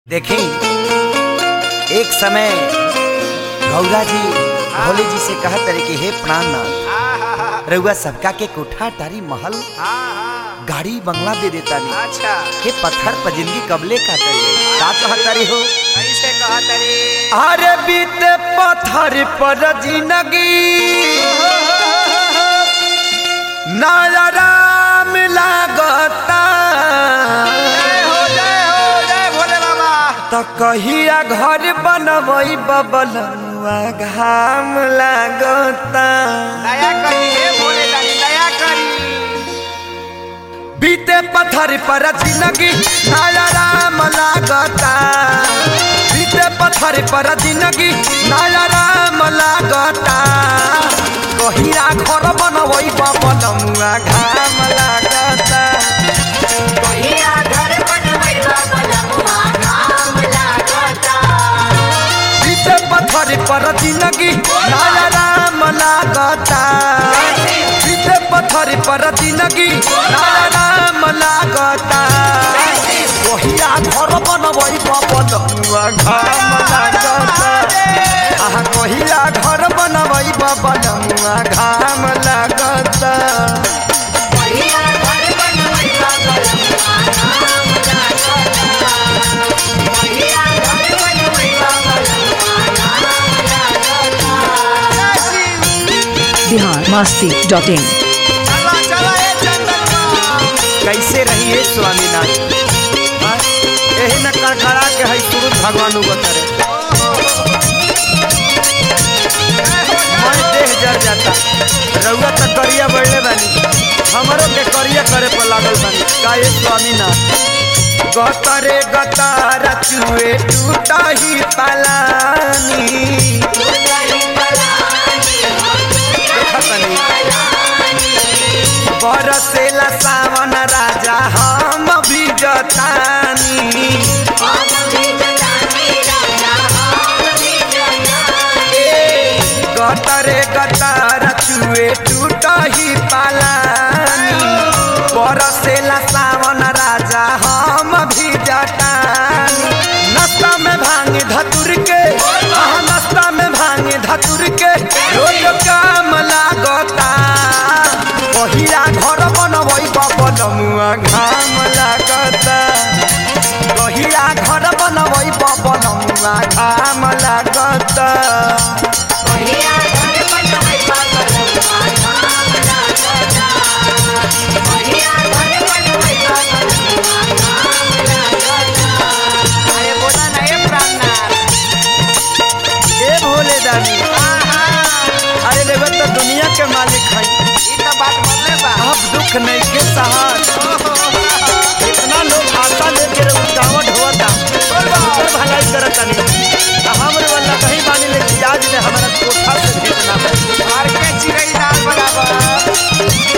देखी एक समय गौरा जी भोले जी से कहा तरे कि हे प्राणनाथ रउआ सबका के कोठा टारी महल गाड़ी बंगला दे देता नहीं अच्छा हे पत्थर पर जिंदगी कबले काटल जाई का कहतरी हो कैसे कहतरी अरे बीते पत्थर पर जिंदगी नाला राम लागता जय हो जय हो जय भोले बाबा त कहिया घर बनवई बबलनुआ घाम लागता दया करी हे भोले दानी दया करी बीते पत्थर पर जिंदगी नाला राम लागता बीते पत्थर पर जिंदगी नाला राम लागता कहिया घर बनवई बबलनुआ घाम लागता कहिया घर बनवैबा बलमुआ काम लागता बीते पत्थर पर जिंदगी नाला राम लागता बीते पत्थर पर जिंदगी नाला राम लागता कहिया घर बनवई बबलनुआ घाम लागता आहा कहिया घर बनवई बबलनुआ घाम लागता कहिया घर बनवैबा बलमुआ काम लागता कहिया घर बनवैबा बलमुआ काम लागता बिहार मस्ती डॉट इन चला चला ए चंदनमा कैसे रही है स्वामीनाथ हाँ? यही न कड़कड़ा के है सूरज भगवान उगतरे मैं देह जर जाता रउआ तो करिया बढ़ले बानी हमरो के करिया करे पर लागल बानी काहे स्वामीनाथ गतरे गतार चुए टूटा ही पलानी देखा तनी बरसेला सावन राजा हम भी जतानी हम भी जतानी राजा हम भी जतानी गतरे गतार चुए टूट ही पालानी बरसेला सावन राजा हम भी जतानी नाश्ता में भांग धतुर के हाँ नाश्ता में भांग धतुर के रोज काम लागता पहिला घर बनवई बबलमुआ घाम लागता पहिला घर बनवई बबलमुआ घाम लागता कहिया घर बनवैबा बलमुआ काम लागता कहिया घर बनवैबा बलमुआ काम लागता अरे बोला ना ए प्राणनाथ ए भोले दानी आहा अरे देवर तो दुनिया के मालिक है ई तो बात बोलले बा अब दुख नहीं के सहार इतना लोग आशा लेके रुकावट होता उनकर भलाई करता नहीं हमरे वाला कहीं बानी लेके आज ने हमारा कोठा से भेजना है मार के चिड़ै दाल बराबर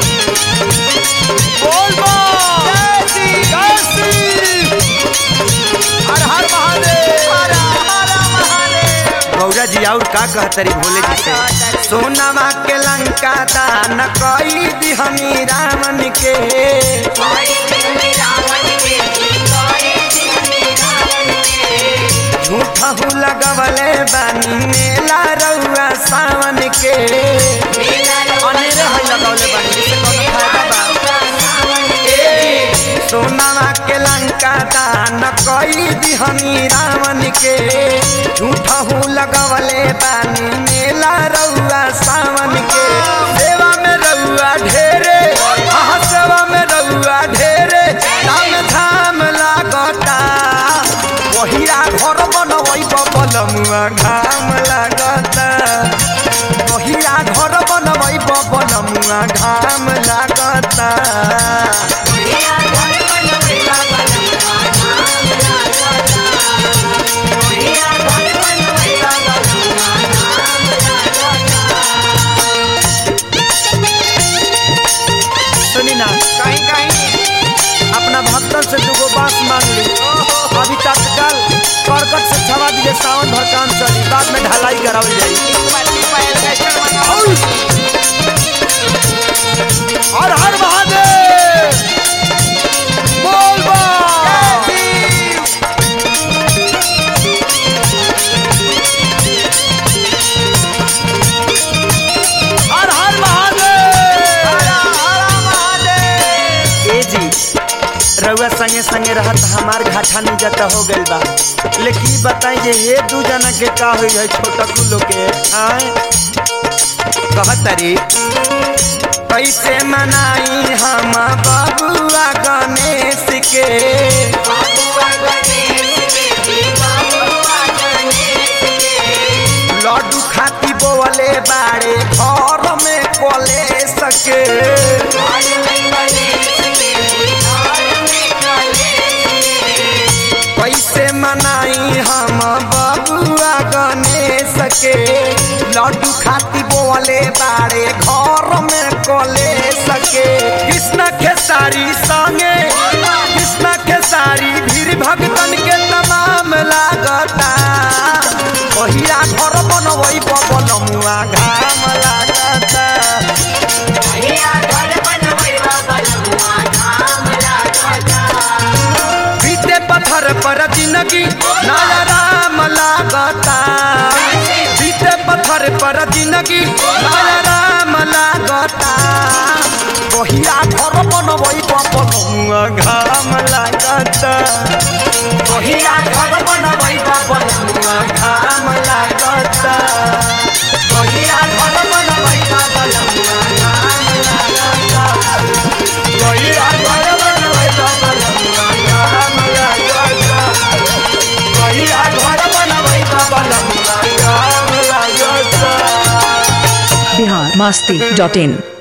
बोल बो जय श्री हर हर महादेव हर हर महादेव गौरा जी और का कहतरी भोले जी से सोनामा के लंका दान कई दिहनी रामन के कोई दिन रावण के कोई दिन रावण के झूठा हूँ लगवले बानी मेला रउआ सावन के मेला अनेरे है लगवले बानी जिससे कोनो फायदा बा ए, सोनामा के लंका दान कई दिहनी रावण के झूठा हूँ लगवले बानी मेला रउआ सावन के सेवा में रउआ ढेरे हाँ सेवा में रउआ ढेरे धाम धाम लागता वहिया घर बनवई बबलमुआ घाम लागता वहिया घर बनवई बबलमुआ घाम लागता कहिया घर बनवैबा बलमुआ काम लागता कहिया घर बनवैबा बलमुआ काम लागता सुनी ना कहीं कहीं अपना भक्तन से दुगो बांस मांग ली अभी तत्काल करकट से छवा दिए सावन भर काम चली बाद में ढलाई करावल जाई एक बार एक बार एल्वेस्टर मंगाओ हर हर महादेव बोल बा जय संगे संगे रहत हमार घाटा नहीं जाता हो गइल बा लेकिन ई बताई जे ये दू जना के का होई है छोटा कुलो के आए कहतरी कैसे मनाई हम बबुआ गणेश के बाबुआ गणेश के जी बाबुआ गणेश के लड्डू खाती बोले बाड़े घर में कोले सके घर में गणेश के जी घर में गणेश के कैसे मनाई हम बबुआ गणेश के लड्डू खाती बोले बाड़े घर में कोले सके कृष्ण के सारी संगे कृष्ण के सारी भीड़ भक्तन के तमाम लागता पहिया घर बनवई बबलमुआ घाम लागता भैया घर बनवै बबलुआ धाम लागता बीते पत्थर पर जिंदगी नया राम लागता बीते पत्थर पर जिंदगी नया राम लागता बहिया घर बनवई बबलमुआ घाम लागता बहिया घर बनवई बबलमुआ घाम लागता बहिया घर बनवई बबलमुआ घाम लागता बहिया घर बनवई बबलमुआ घाम लागता बहिया घर बनवई बबलमुआ घाम लागता बिहार मस्ती डॉट इन